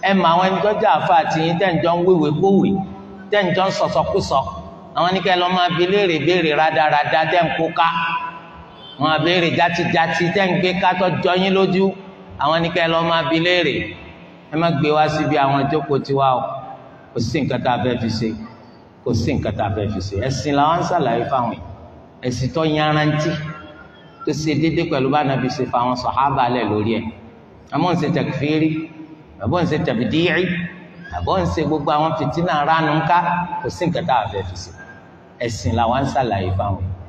ẹ mọ àwọn ẹni tó jẹ́ àfa àtìyín tẹ́ ń jọ ń wéwè kówè tẹ́ ń jọ ń sọ̀sọ̀kúsọ àwọn ní kẹ́ lọ́ máa bi léèrè béèrè rádaràda tẹ́ ń kó ká wọn àbèrè játijàti tẹ́ ń gbé ká tó jọ yín lójú àwọn ní kẹ́ lọ́ máa bi léèrè ẹ má gbé wá síbi àwọn ìjókòó tiwa o kò sí nǹkan tá a fẹ́ fi ṣe kò sí nǹkan tá a fẹ́ fi ṣe ẹ̀sìn làwọn ń ṣàlàyé fáwọn yìí ẹ̀sìn tó yanrantí tó ṣe déédéé pẹ̀lú bá nàbí ṣe fa àwọn sàhábà lẹ̀ lórí ẹ̀ àmọ́ ń ṣe tẹ̀kífìrí àbọ̀ ń ṣe tẹ̀bídìí àbọ̀ ń ṣe gbogbo àwọn fìtínà ránu ńká kò sí nǹkan tá a fẹ́ fi ṣe ẹ̀sìn làwọn ń ṣàlàyé fáwọn yìí.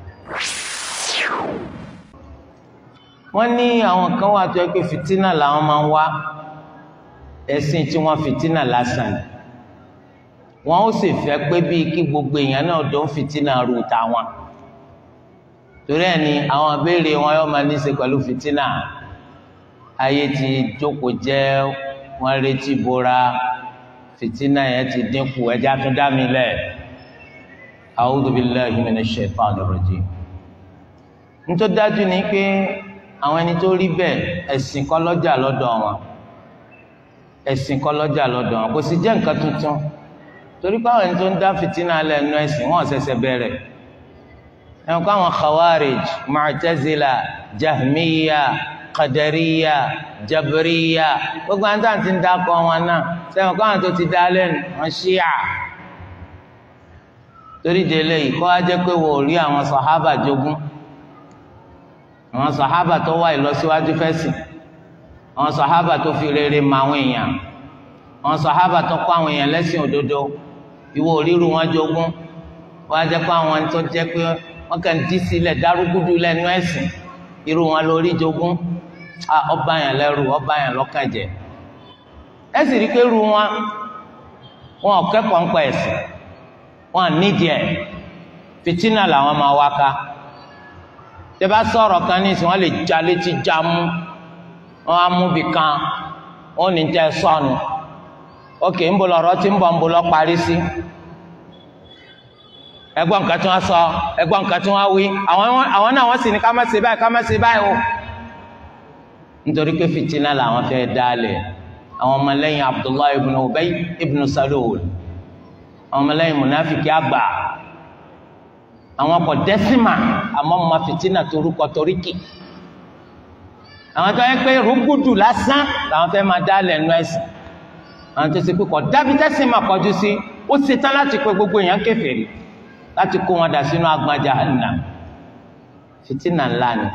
wọ́n ní àwọn kan wà tó yẹ pé fìtínà làwọn máa ń wá ẹ̀sìn tí wọ́n fìtínà lásán ni wọ́n ó sì fẹ́ pé bíi kí gbogbo èèyàn náà dán fìtínà rú tàwọn torí ẹ̀ ni àwọn abéèrè wọn yóò máa ní í ṣe pẹ̀lú fìtínà ayé ti jókòó jẹ́ wọ́n retí bora fìtínà yẹn ti dínkù ẹjẹ́ àtúndá mi lẹ̀ a'udhu billahi minash shaitanir rajim nítorí dájú ni pé àwọn ẹni tó rí bẹ́ẹ̀ ẹ̀sìn kọ́ lọ́jà lọ́dọ̀ wọn ẹ̀sìn kọ́ lọ́jà lọ́dọ̀ wọn kò sì jẹ́ nǹkan tuntun torí pé àwọn ẹni tó ń dá fìtínà lẹ̀ nú ẹ̀sìn wọn ṣẹ̀ṣẹ̀ bẹ̀rẹ̀ ẹ̀wọ̀n kọ́ àwọn khawarij mu'tazila jahmiya qadariya jabiriya gbogbo àwọn táwọn ti ń dákọ̀ wọn náà sẹ́wọ̀n kọ́ àwọn tó ti dá lẹ́nu wọn ṣíà torí délé yìí kọ́ á jẹ́ pé wò ó rí àwọn sàhábà jogún àwọn sàhábà tó wá ìlọsíwájú fẹ́sìn àwọn sàhábà tó fi rere mọ àwọn èèyàn àwọn sàhábà tó kọ́ àwọn èèyàn lẹ́sìn òdodo ìwọ òríru wọn jogún wọ́n á jẹ́ pé àwọn tó jẹ́ pé wọ́n kàn dí sílẹ̀ dárúgúdú lẹ́nu ẹ̀sìn irú wọn lórí jogún ọba yẹn lẹ́rù ọba yẹn lọ́kàn jẹ́ ẹ sì rí pé irú wọn wọn ò kẹ́kọ̀ọ́ ń pa ẹ̀sìn wọn nídìí ẹ̀ fìtínà làwọn máa wá ká tẹ bá sọ̀rọ̀ kan ní ìsìn wọn lè já létí já mú wọn á mú bì kan wọn ò ní tẹ sọnù ókè ń bọ̀ lọ́rọ̀ tí ń bọ̀ ń bọ̀ lọ parí sí ẹgbọ́n nǹkan tí wọ́n sọ ẹgbọ́n nǹkan tí wọ́n wí àwọn náà wọ́n sì ní ká má ṣe báyìí ká má ṣe báyìí o nítorí pé fìtínà làwọn fẹ́ dálẹ̀ àwọn ọmọlẹ́yìn Abdullahi ibn Ubay ibn Salul àwọn ọmọlẹ́yìn munafiki àgbà àwọn kò dẹ́sìmà àmọ́ ọmọ fìtínà torúkọ toríkì àwọn tó yẹ pé rúgùdù lásán làwọn fẹ́ máa dálẹ̀ nú ẹ̀sìn àwọn tó ṣe pé kò dábí dẹ́sìmà kọjú sí ó ṣetán láti pé gbogbo èèyàn kèfèrí láti kó wọn dà sínú agbọn jahannam fìtínà ńlá ni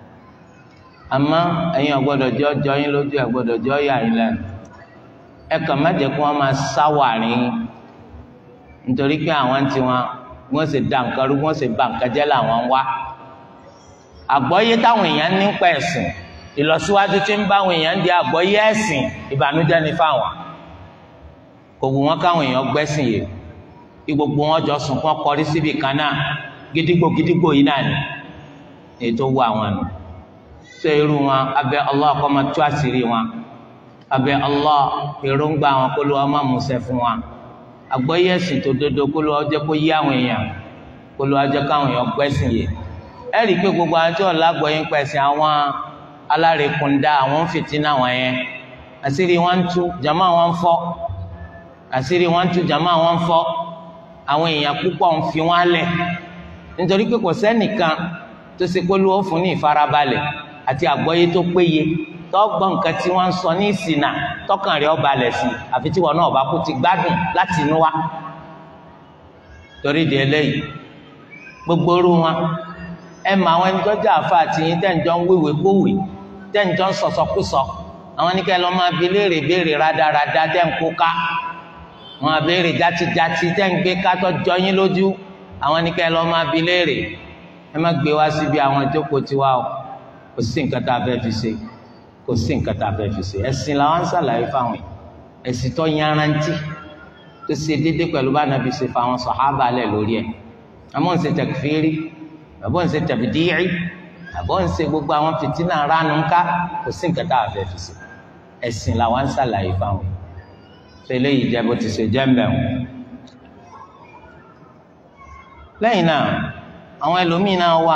àmọ́ ẹ̀yin ọ̀gbọ́dọ̀ jọ jọ yín lójú ẹ̀ gbọ́dọ̀ jọ yà yín lẹ́nu ẹ kàn má jẹ́ kí wọ́n máa sáwàrí yín nítorí pé àwọn tí wọn wọ́n sì da nǹkan rú wọ́n sì ba nǹkan jẹ́ làwọn ń wá àgbọ́yé táwọn èèyàn ní pa ẹ̀sìn ìlọsíwájú tí ń bá àwọn èèyàn di àgbọ́yé ẹ̀sìn ìbànújẹ́ ni fáwọn kò wù wọ́n káwọn èèyàn gbẹ́sìn yìí kí gbogbo wọn jọ sùn kán kọrí síbi kan náà gidigbo gidigbo yìí náà ni ètò wù àwọn nù ṣé irú wọn abẹ Allah kó máa tú àṣírí wọn abẹ Allah èròǹgbà wọn kó ló wọn máa múṣẹ fún wọn àgbọ́yé ẹ̀sìn tó dodo kó ló wọn jẹ́ kó yí àwọn èèyàn kó ló wọn jẹ́ káwọn èèyàn gbẹ́sìn yìí ẹ rí i pé gbogbo àwọn tí wọn lágbọ́yé ń pẹ̀sìn àwọn alárekùndá àwọn ń fìtínà wọn yẹn àṣírí wọn ń tú jàmá wọn ń fọ́ àṣírí wọn ń tú jàmá wọn ń fọ́ àwọn èèyàn púpọ̀ ń fi wọn lẹ̀ nítorí pé kò sẹ́nìkan tó ṣe pé lówó fún ní ìfarabalẹ̀ àti àgbọ́yé tó péye tọ́gbọ́n nǹkan tí wọ́n ń sọ ní ìsìnà tọkàn rẹ̀ ọba lẹ̀ sí àfi tí wọn náà bá kú ti gbádùn láti inú wa torí di eléyìí gbogbo orú wọn ẹ mọ àwọn ẹni tó jẹ́ àfa àti yín tẹ́ǹjọ́ ń wéwè kówè tẹ́ǹjọ́ ń sọ̀sọ̀kúsọ àwọn oníkẹ́ lọ́ máa bi léèrè béèrè rádaràda tẹ́ ń kó ká wọn àbèrè játijàti tẹ́ ń gbé kátó jọ yín lójú àwọn ní kẹ́ ẹ lọ́ọ́ máa bi léèrè ẹ má gbé wá síbi àwọn ìjókòó tiwa o kò sí nǹkan tá a fẹ́ fi ṣe kò sí nǹkan tá a fẹ́ fi ṣe ẹ̀sìn làwọn ń ṣàlàyé fáwọn ẹ̀sìn tó yanrantí tó ṣe déédéé pẹ̀lú bá nàbí ṣe fáwọn sàhábà lẹ̀ lórí ẹ̀ àmọ́ ń ṣe tẹ̀kífìrí àbọ̀ ń ṣe tẹ̀bídìí àbọ̀ ń ṣe gbogbo àwọn fìtínà ránu ńká kò sí nǹkan tá a fẹ́ fi ṣe ẹ̀sìn làwọn ń ṣàlàyé fáwọn tẹ́lẹ̀ yìí jẹ́ bó ti ṣe jẹ́ mbẹ̀wò. lẹ́yìn náà àwọn ẹlòmíín náà wà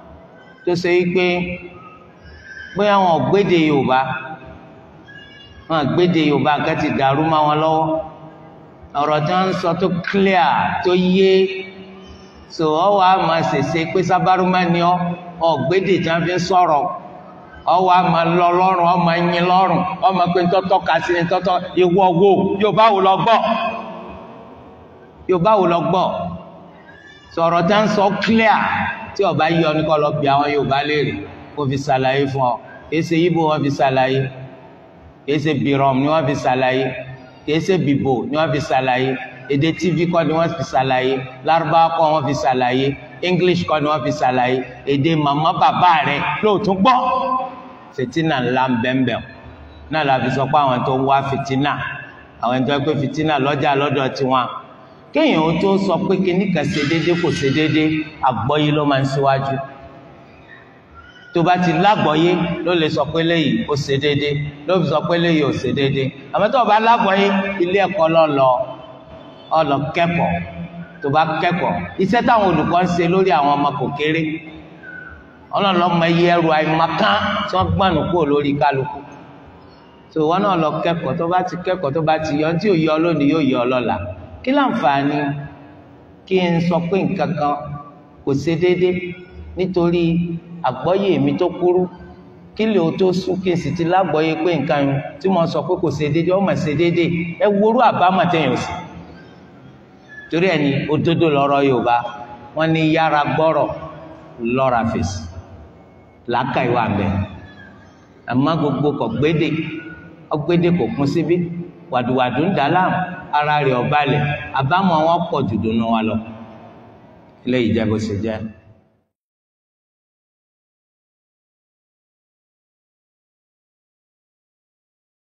tó ṣe wípé bóyá wọn ò gbéde yorùbá wọn àgbéde yorùbá kan ti dàrú mọ́ wọn lọ́wọ́ ọ̀rọ̀ tí wọ́n ń sọ tó clear tó yé so ọwọ́ a máa ṣèṣe pé sábàrúmá ni ọ ọ̀gbédè tí wọ́n fi ń sọ̀rọ̀ ọwọ́ a máa lọ lọ́rùn ọmọ ẹyin lọ́rùn ọmọ pé ntọ́tọ́ ka sí ntọ́tọ́ ìwọ wo yorùbá wo lọ gbọ́ yorùbá wo lọ gbọ́ sọ̀rọ̀ tí wọ́n ń sọ clear tí ọba yí ọ ní kọ́ lọ bí àwọn yorùbá léèrè kó fi ṣàlàyé fún ọ èsè yíbo wọn fi ṣàlàyé èsè bìrọ̀m ni wọ́n fi ṣàlàyé èsè bìbò ni wọ́n fi ṣàlàyé èdè tv kọ́ ni wọ́n fi ṣàlàyé lárúbáwá kọ́ wọ́n fi ṣàlàyé english kọ́ ni wọ́n fi ṣàlàyé èdè màmá bàbá rẹ̀ lóòótọ́ gbọ́ fìtínà ńlá ń bẹ́ńbẹ́ náà la fi sọ pé àwọn tó ń wá fìtínà àwọn tó ń pè fìtínà lọ́jà lọ́dọ̀ tiwọn kéèyàn ó tó sọ pé kíní kan ṣe déédéé kò ṣe déédéé àgbọ́yé ló máa ń ṣíwájú tó bá ti lágbọ́yé ló lè sọ pé léyìí ó ṣe déédéé ló fi sọ pé léyìí ó ṣe déédéé àmọ́ tó o bá lágbọ́yé ilé ẹ̀kọ́ lọ lọ ọ lọ kẹ́kọ̀ọ́ tó bá kẹ́kọ̀ọ́ iṣẹ́ táwọn olùkọ́ ń ṣe lórí àwọn ọmọ kò kéré ọlọ́lọ́mọ iye ẹrù àìmọ̀kan tí wọ́n gbọ̀nù kúrò lórí kálukú tó wọn náà lọ kẹ́kọ̀ọ́ tó bá ti kẹ́kọ̀ọ́ tó bá ti yọ tí ò yọ lónìí yóò yọ lọ́la kí láǹfààní kí n sọ pé nǹkan kan kò ṣe déédé nítorí àgbọ́yé mi tó kúrú kí lè o tó sún kí n sì ti lágbọ́yé pé nǹkan yẹn tí mo sọ pé kò ṣe déédé ó mà ṣe déédé ẹ worú àbámọ̀ tẹ̀yìn sí torí ẹni òdodo lọ́rọ̀ Yorùbá wọ́n ní yára gbọ́rọ̀ lọ́ra fèsì làákà ìwà bẹ àmọ́ gbogbo kò gbédè ọgbédè kò kún síbí wàdùwàdù ń dà láàmú ara rẹ̀ ọbalẹ̀ àbámọ̀ wọn pọ̀ jù dùnú wa lọ ilé ìjẹbù sì jẹ.